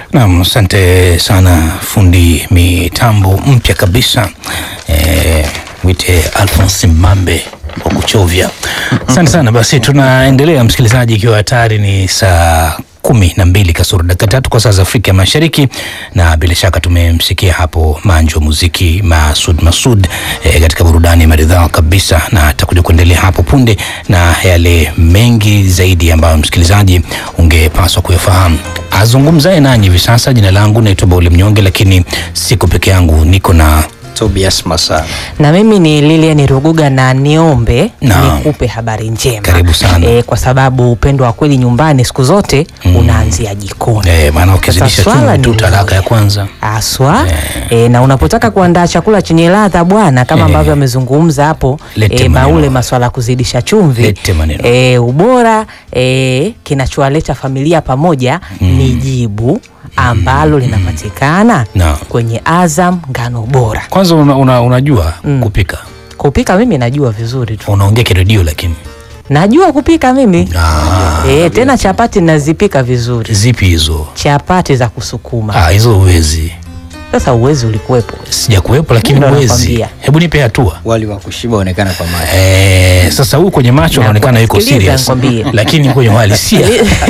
Naam, asante sana fundi mitambo mpya kabisa eh, mwite Alphonse Mambe wa kuchovya. Asante sana. Basi tunaendelea msikilizaji, ikiwa hatari ni saa kumi na mbili kasoro dakika tatu kwa saa za Afrika Mashariki, na bila shaka tumemsikia hapo manjo wa muziki Masud Masud eh, katika burudani maridhawa kabisa, na atakuja kuendelea hapo punde na yale mengi zaidi ambayo msikilizaji ungepaswa kuyafahamu. Azungumzaye nanyi hivi sasa, jina langu naitwa Bauli Mnyonge, lakini siko peke yangu, niko na Tobias Masala. na mimi ni Lilian Ruguga na niombe Naam. nikupe habari njema. Karibu sana. E, kwa sababu upendo wa kweli nyumbani siku zote unaanzia jikoni. eh, maana ukizidisha Sasa swala chumvi tu ni talaka ya kwanza Aswa e, na unapotaka kuandaa chakula chenye ladha bwana, kama Eh. ambavyo amezungumza hapo Lete e, maneno. Baule, maswala ya kuzidisha chumvi Lete maneno. e, ubora e, kinachowaleta familia pamoja ni jibu ambalo linapatikana Naam. kwenye Azam ngano bora. kwanza una, una, unajua kupika Kupika mimi najua vizuri tu, unaongea kiredio lakini najua kupika mimi ah, e, tena chapati nazipika vizuri, zipi hizo chapati za kusukuma. ah, hizo uwezi Sasa uwezi ulikuwepo sijakuwepo lakini Ndo uwezi nakwambia. hebu nipe hatua Wali wa kushiba onekana kwa macho. Eh, sasa huyu kwenye macho Na anaonekana yuko sikiliza serious nikwambie. lakini kwenye uhalisia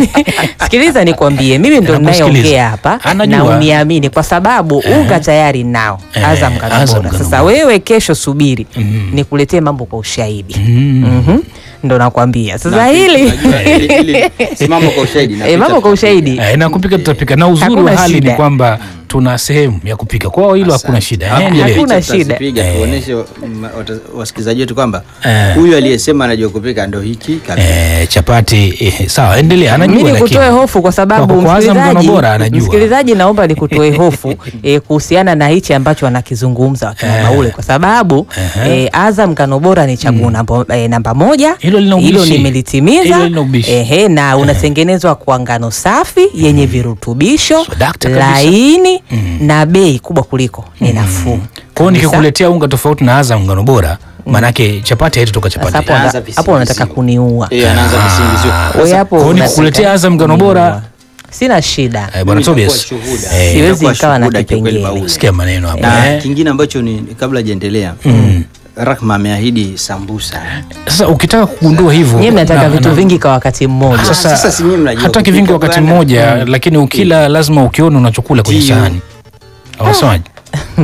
Sikiliza nikwambie, mimi ndo Nakusikiliza. ninayeongea hapa Anajua. na uniamini, kwa sababu unga tayari nao Eh, Azam ngano Azam bora. ngano Sasa bora. wewe kesho subiri nikuletee mambo kwa ushahidi. Mm. Mhm. Ndo nakwambia sasa Na hili unajua, ili- ili- simama kwa ushahidi na Eh, mambo picha kwa ushahidi Eh, na kupika tutapika na uzuri Hakuna wa hali ni shida. kwamba tuna sehemu ya kupika kwao hilo hakuna shida Hapo Eh, endelee. Hakuna picha shida. tutazipiga, Eh. tuoneshe mm, wata- wasikilizaji wetu kwamba Eh. huyu aliyesema anajua kupika ndo hiki kabisa. Eh, chapati eh, sawa endelea anajua mimi lakini nikutoe hofu kwa sababu Kwa- kwa Azam ngano msikilizaji, bora anajua. msikilizaji naomba nikutoe hofu eh, kuhusiana na hichi ambacho wanakizungumza wakina Eh. Baule kwa sababu Ehe. eh, Azam ngano bora ni chaguo namba, eh, namba moja. Hilo lina Hilo ubishi. nimelitimiza Hilo lina ubishi. ehe, na unatengenezwa kwa ngano safi yenye virutubisho So, dakta kabisa. laini na bei kubwa kuliko ni nafuu. kwa hiyo Kabisa. nikikuletea unga tofauti na Azam ngano bora maanake chapati haitotoka Sasa chapati hapo Anaanza anda- visingizio. hapo unataka kuniua. Eh, anaanza visingizio. Wewe Sasa, hapo kwa hiyo unataka nikukuletea Azam ngano bora kuniua. Sina shida. eh, bwana mimi nitakuwa Tobias shuhuda. eh, Siwezi Nitakuwa nikawa na shuhuda kiukweli kipengele. Bauli. sikia maneno hapa na eh. kingine ambacho ni kabla hajaendelea Rahma ameahidi sambusa. Sasa ukitaka kugundua hivyo Nyie mnataka na- vitu na- vingi kwa wakati mmoja. Ah, sasa si nyinyi mnajua hataki kupika vingi wakati bwana. mmoja lakini ukila lazima ukiona unachokula kwenye Ndio. sahani awasemaji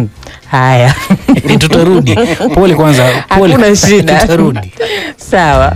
Haya, tutarudi pole kwanza pole hakuna shida. tutarudi Sawa.